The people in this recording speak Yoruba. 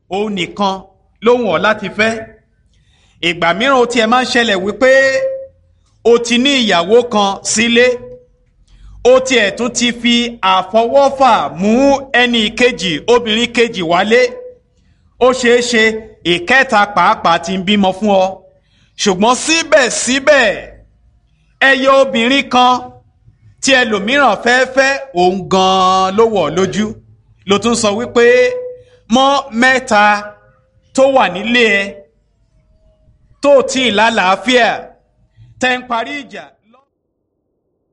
òun nìkan lóhùn ọ́ láti fẹ́ ìgbà mìíràn ó tiẹ̀ máa ń ṣẹlẹ̀ wípé o ti ní ìyàwó kan sílé ó tiẹ̀ tún ti fi àfọwọ́fà mú ẹnì kejì obìnrin kejì wálé ó ṣeé ṣe ìkẹta pàápàá ti ń bímọ fún ọ ṣùgbọ́n síbẹ̀síbẹ̀ ẹyẹ obìnrin kan tí ẹlòmíràn fẹ́ fẹ́ òun gan-an ló wọ̀ lójú ló tún sọ wípé mọ́ mẹ́ta tó wà nílé ẹ tó tí ì lálàáfíà tẹ́ ń parí ìjà